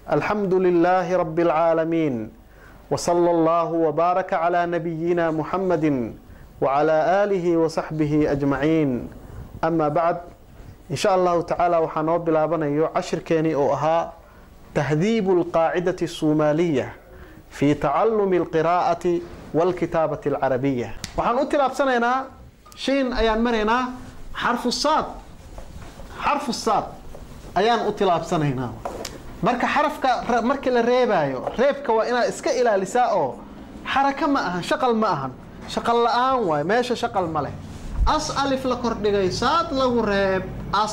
الحمد لله رب العالمين وصلى الله وبارك على نبينا محمد وعلى آله وصحبه أجمعين أما بعد إن شاء الله تعالى وحنو بلابنا عشر كيني أو أها تهذيب القاعدة الصومالية في تعلم القراءة والكتابة العربية وحن أتلاب سنة شين أيان مرينا حرف الصاد حرف الصاد أيان أتلاب سنة marka xarafka markii la reebaayo reebka waa inaad iska ilaalisaa oo xaraka ma ahan shaqal ma ahan shaqal la-aan waay meesha shaqal ma leh as alif la kordhigay saad lagu reeb as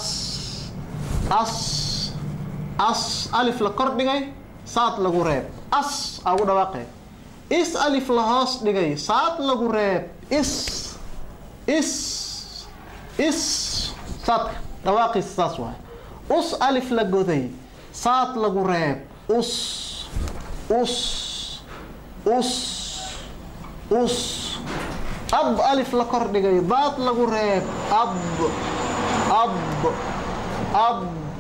as as alif la kordhigay saad lagu reeb as aa ugu dhawaaqee is alif la hoos dhigay saad lagu reeb is is is saadka dhawaaqiisa saas waay us alif la goday saad lagu reeb us us us us ab alif la kordhigay daad lagu reeb ab ab ab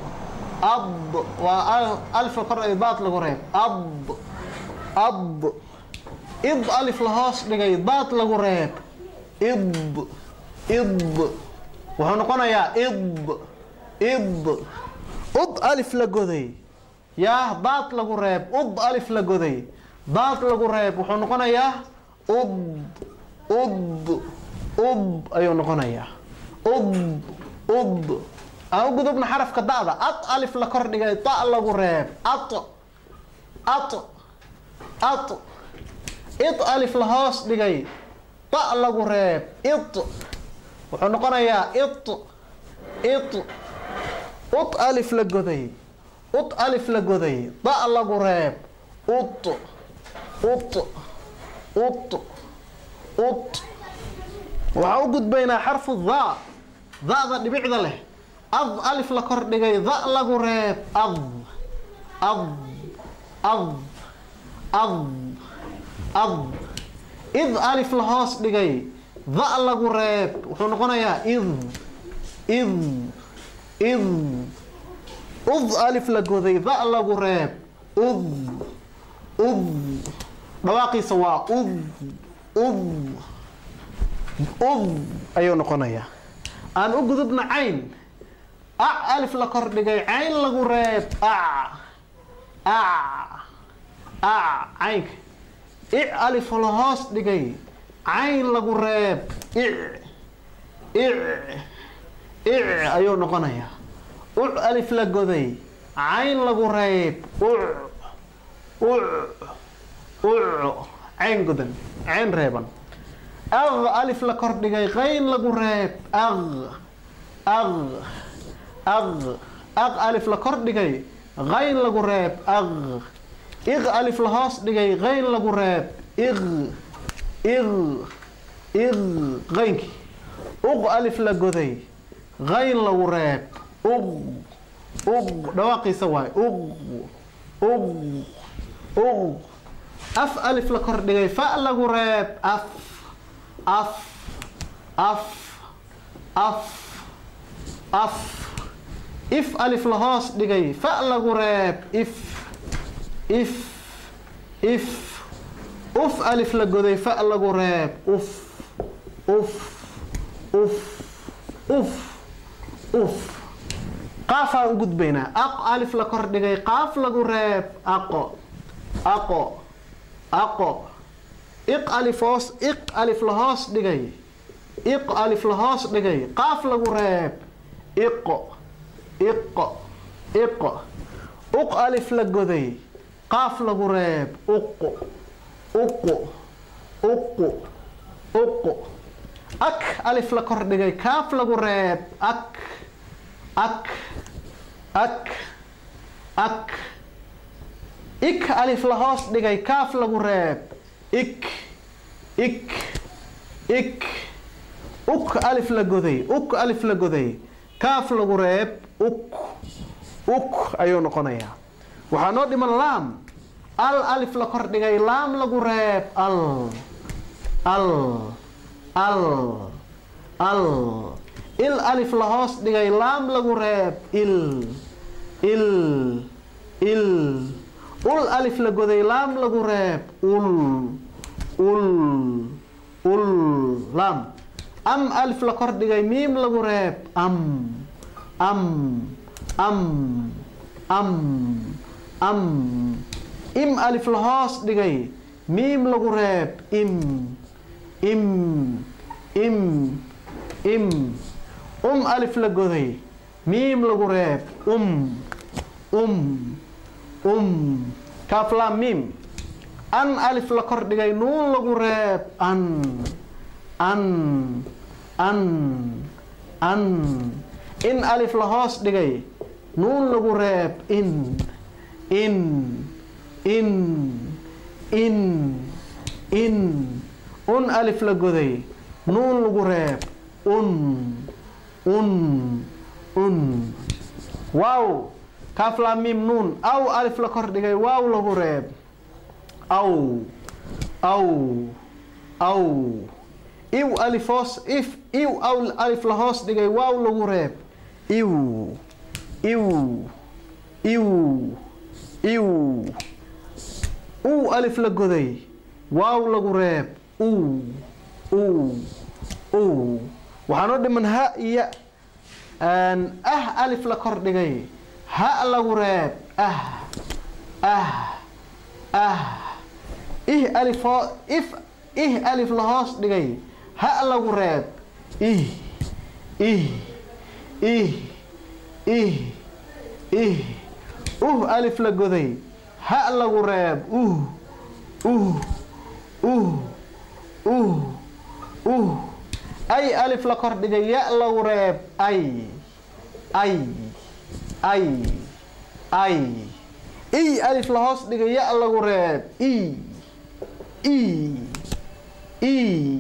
ab waa alif la kordhigay daad lagu reeb ab ab id alif la hoos dhigay daad lagu reeb id id wuxuu noqonayaa id id ud alif la goday yaa daad lagu reeb ud alif la goday daad lagu reeb wuxuu noqonayaa ud ud ud ayuu noqonayaa ud ud aan u gudubna xarafka da'da ad alif la kordhigay da lagu reeb at at at id alif la hoos dhigay da lagu reeb it wuxuu noqonayaa it it ut alif la goday ut alif la goday da lagu reeb ut ut ut ut waxaa u gudbaynaa xarfu da da'da dhibicda leh ad alif la kordhigay da lagu reeb ad ad ad ad ad id alif la hoos dhigay da lagu reeb wuxuu noqonayaa id id id ud alif la goday da lagu reeb ud ud dhawaaqiisa waa ud ud ud ayuu noqonayaa aan u gudubna cayn ac alif la kordhigay cayn lagu reeb ac ac ac caynka ic alif la hoos dhigay cayn lagu reeb ic ic ic ayuu noqonayaa uc alif la goday cayn lagu reeb uc uc uc cayn godan cayn reeban aq alif la kordhigay qayn lagu reeb aq aq aq aq alif la kordhigay qayn lagu reeb aq iq alif la hoos dhigay qayn lagu reeb iq iq iq qaynkii uq alif la goday qayn lagu reeb uq uq dhawaaqiisa waay uq uq uq af alif la kordhigay fa lagu reeb af af af af af if alif la hoos dhigay fa lagu reeb if if if uf alif la goday fa lagu reeb uf uf uf uf uf qaafaan u gudbaynaa aq alif la kordhigay qaaf lagu reeb aqo aqo aqo iq alif hoos iq alif la hoos dhigay iq alif la hoos dhigay qaaf lagu reeb iqo iqo iqo uq alif la goday qaaf lagu reeb uqu uqu uqu uqu ak alif la kordhigay kaaf lagu reeb ak ak ak ak ik alif la hoos dhigay kaaf lagu reeb ik ik ik uk alif la goday uk alif la goday kaaf lagu reeb uk uk ayuu noqonayaa waxaa noo dhiman laam al alif la kordhigay laam lagu reeb al al al al il alif la hoos dhigay laam lagu reeb il il il ul alif la goday laam lagu reeb ul ul ul laam am alif la kor dhigay miim lagu reeb am am am am am im alif la hoos dhigay miim lagu reeb im im im im um alif la goday miim lagu reeb um um um kaaf laam miim an alif la kor dhigay nuun lagu reeb an an an an in alif la hoos dhigay nuun lagu reeb in in in in in un alif la goday nuun lagu reeb un un un waaw kaaf laam miim nuun aw alif la kor dhigay waaw lagu reeb aw aw aw iw alif hoos if iw aw alif la hoos dhigay waaw lagu reeb iw iw iw iw uu alif la goday waaw lagu reeb uu uu uu waxaanoo dhiman ha iyo ah alif la kor dhigay ha lagu reeb ah ah ah ih alif hoo if ih alif la hoos dhigay ha lagu reeb ih ih ih ih ih uh alif la goday ha lagu reeb uh uh uh uh uh ay alif la kor dhigay ya lagu reeb ay ay ay ay i alif la hoos dhigay ya lagu reeb i i i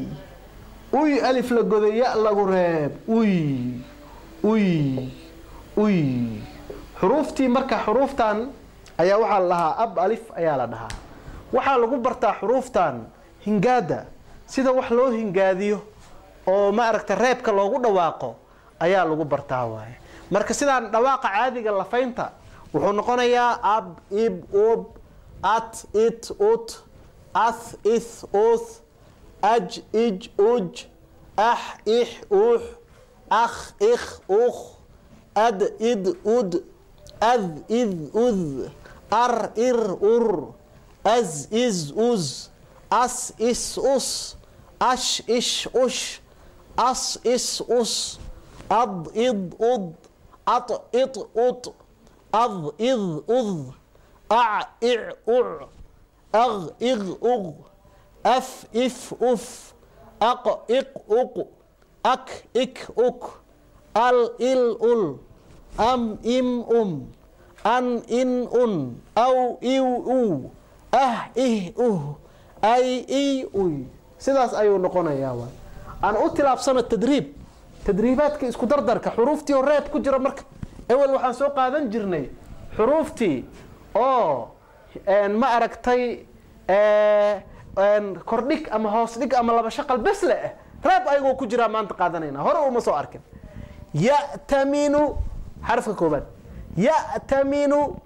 uy alif la goday ya lagu reeb uy uy uy xuruuftii marka xuruuftan ayaa waxaa la dhahaa ab alif ayaa la dhahaa waxaa lagu bartaa xuruuftan hingaada sida wax loo hingaadiyo oo ma aragta reebka loogu dhawaaqo ayaa lagu bartaa waaye marka sidaan dhawaaqa caadiga lafaynta wuxuu noqonayaa ab ib ub at it ut ath ith uth aj ij uj ah ix ux akh ikh ukh ad id ud ad id ud ar ir ur az iz uz as is us ash ish ush as is us ad id ud at it ut ad id ud a ic uc ag ig ug af if uf aq iq uq ak ik uk al il ul am im um an in un aw iw u ah ih uh ay iy uy sidaas ayuu noqonayaa waay aan u tilaabsano tadriib tadriibaadka isku dardarka xuruuftii oo reeb ku jira marka ewel waxaan soo qaadan jirnay xuruuftii oo ma aragtay kordhig ama hoos dhig ama laba shaqal bes le ah reeb ayagoo ku jiraa maanta qaadanayna hore uma soo arkin ya'taminu xarafka koobaad ya'taminu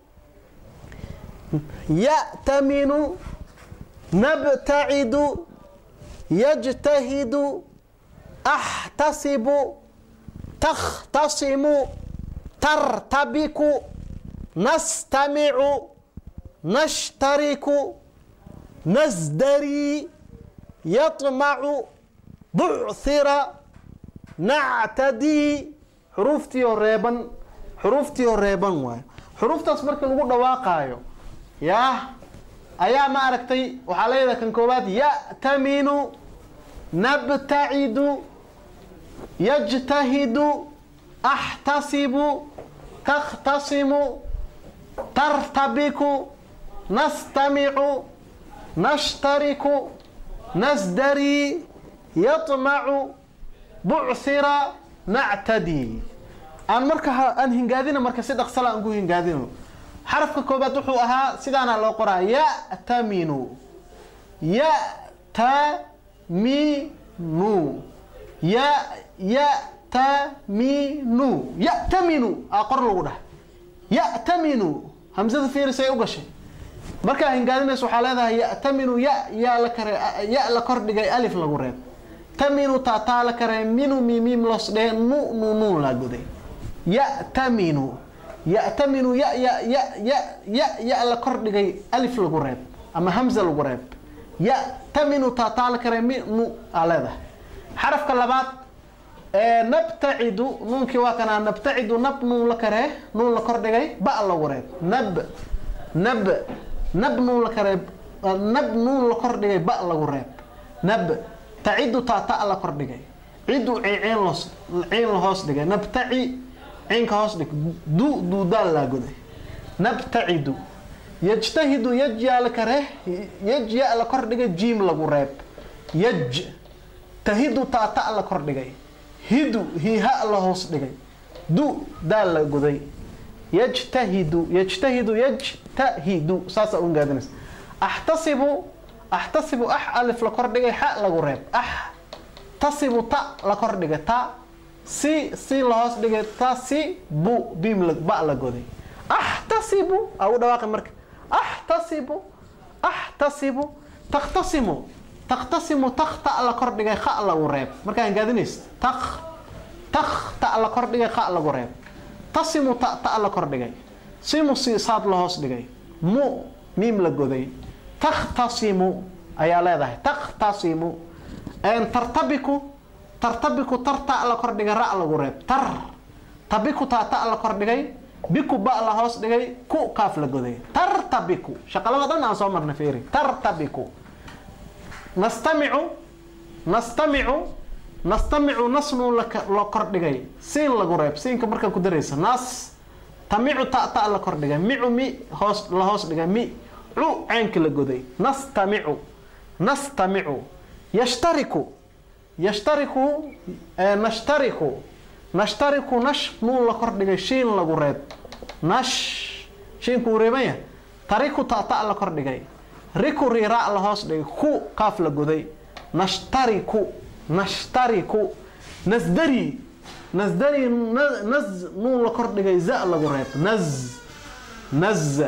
ya'taminu nabtacidu yajtahidu axtasibu takhtasimu tartabiku nastamicu nashtariku nasdarii yaطmacu buchira nactadii xuruuftii oo reeban xuruuftii oo reeban waayo xuruuftaas markii lagu dhawaaqaayo yaa ayaa ma aragtay waxaa leedahay kan koowaad ya'taminu nabtacidu yajtahidu axtasibu takhtasimu tartabiku nastamicu nashtariku nasdarii yaطmacu buchira nactadii aan marka aan hingaadina marka si dhaqsala aan ku hingaadino xarafka koobaad wuxuu ahaa sidaana loo qoraa ya'taminu ya'taminu ya ya'taminu ya'taminu aa qor lagu dhaha ya'taminu hamsada fiiris ay u gashay markaa hingaadinaysa waxaa leedahay ya'taminu ya yaa la kare ya la kordhigay alif lagu reeb taminu taataa la kare minu mimim los dhee nu nu nu la goday ya'taminu ya'taminu ya ya ya ya ya ya la kordhigay alif lagu reeb ama hamza lagu reeb ya'taminu taataa la kare mi nu aa leedahay xarafka labaad nabtacidu nuunkii waa kanaa nabtacidu nab nuun la karee nuun la kordhigay ba lagu reeb nab nab nab nuun la karee nab nuun la kordhigay ba lagu reeb nab tacidu taata la kordhigay cidu ciin los ciin la hoos dhigay nabtaci ciinka hoos dhig du duudaal laa goday nabtacidu yajtahidu yaj yaa la karee yaj ya la kordhigay jiim lagu reeb yaj tahidu taata la kordhigay hidu hiha la hoos dhigay du daal la goday yajtahidu yajtahidu yajtahidu saasa u gaadinaysa axtasibu axtasibu ax alif la kordhigay xa lagu reeb ax tasibu ta la kordhigay ta si si la hoos dhigay ta si bu bim ba la goday axtasibu aa u dhawaaqi marka axtasibu axtasibu takhtasimu takhtasimu tak ta la kordhigay kha lagu reeb markaan gaadinaysa tak tak ta la kordhigay kha lagu reeb tasimu ta ta la kordhigay simu si saad la hoos dhigay mu miim la goday takhtasimu ayaa leedahay takhtasimu tartabiku tartabiku tar ta la kordhigay ra lagu reeb tar tabiku ta ta la kordhigay biku ba la hoos dhigay ku kaaf la goday tartabiku shaqalada dhan aan soo marnay fiiri tartabiku nastamicu nastamicu nastamicu nasnu la kordhigay siin lagu reeb siinka markaa ku daraysa nas tamicu ta ta la kordhigay micu mi hoos la hoos dhigay mi cu ceenka la goday nastamicu nastamicu yashtariku yashtariku nashtariku nashtariku nash nuun la kordhigay shiin lagu reeb nash shiinku uu reebanya tariku ta ta la kordhigay riku riraa la hoos dhigay ku kaaf la goday nashtariku nashtariku nasdari nasdari naz nuun la kordhigay za lagu reeb naz naz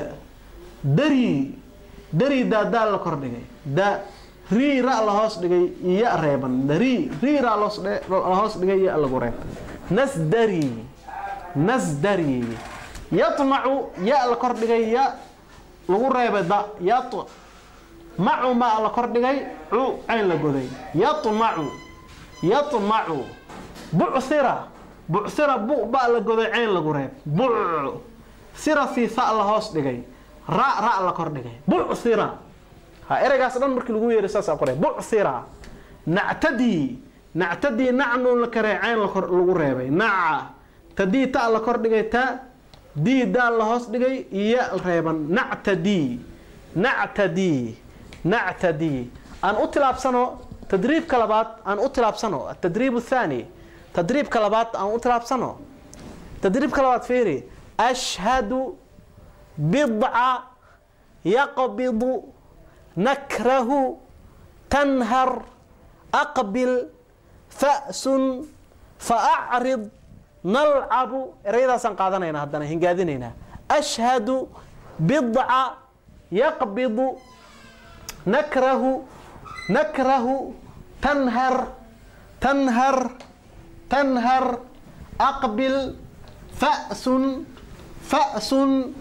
dari dari daadaa la kordhigay da rii ra la hoos dhigay iya reeban dari rii ra la hoos dhigay iya lagu reeb nasdari nasdari yatmacu ya la kordhigay ya lagu reebay da yat macu ma la kordhigay cu cayn la goday yatmacu yatmacu bucsira bucsira bu ba la goday cayn lagu reeb buc sira si sa la hoos dhigay ra ra la kordhigay bucsira ha ereygaas dhan markii lagu yeeray saasaa qoray bucsira nactadii nactadii nacnuun la karee cayn lagu reebay naca tadii ta la kordhigay ta dii daal la hoos dhigay iyo reeban nactadii nactadii nactadii aan u tilaabsano tadriibka labaad aan u tilaabsano atadriib athani tadriibka labaad aan u tilaabsano tadriibka labaad fiiri ashhadu bidca yaqbidu nakrahu tanhar aqbil fa'sun faacrid nalcabu ereyadaasaan qaadanayna haddana hingaadinaynaa ashhadu bidca yaqbidu nakrahu nakrahu tanhar tanhar tanhar aqbil fa'sun fa'sun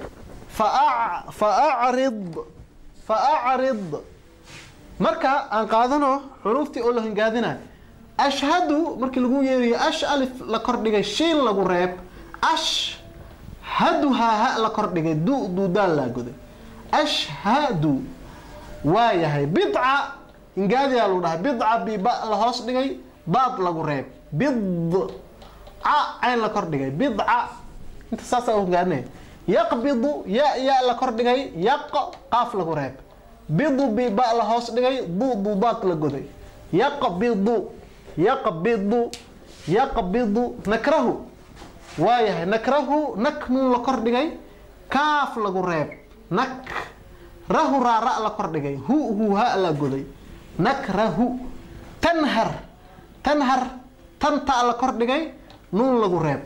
faacrid faacrid marka aan qaadano xuruuftii oo la hingaadinayo ashhadu markii lagu yeerayo ash alif la kordhigay shiin lagu reeb ash hadu haaha la kordhigay du duudaal laa goday ashhadu waa yahay bidca hingaadiyaa lagu dhahay bidca biba la hoos dhigay baad lagu reeb bidca cayn la kordhigay bidca inta saasaa u hingaadinaya yaqbidu ya ya la kordhigay yaq qaaf lagu reeb bidu biba la hoos dhigay du duudaad la goday yaqbidu yaqbidu yaqbidu nakrahu waa yahay nakrahu nak nuun la kordhigay kaaf lagu reeb nak rahu raara la kordhigay hu hu ha la goday nakrahu tanhar tanhar tan ta la kordhigay nuun lagu reeb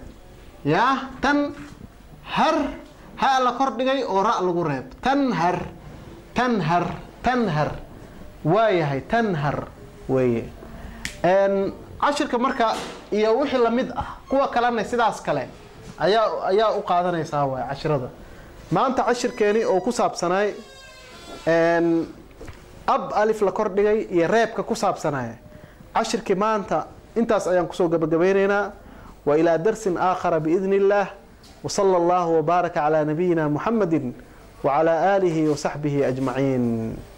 yaa tan har ha la kordhigay oo ra lagu reeb tanhar tanhar tanhar waayahay tanhar weeye cashirka marka iyo wixii lamid ah kuwa kalena sidaas kale ayaa ayaa u qaadanaysaa waay cashirada maanta cashirkeeni oo ku saabsanaay ab alif la kordhigay iyo reebka ku saabsanaya cashirkii maanta intaas ayaan kusoo gabagabeyneynaa wa ilaa darsin aakhara biidni illaah وصلى الله وبارك على نبينا محمد وعلى آله وصحبه أجمعين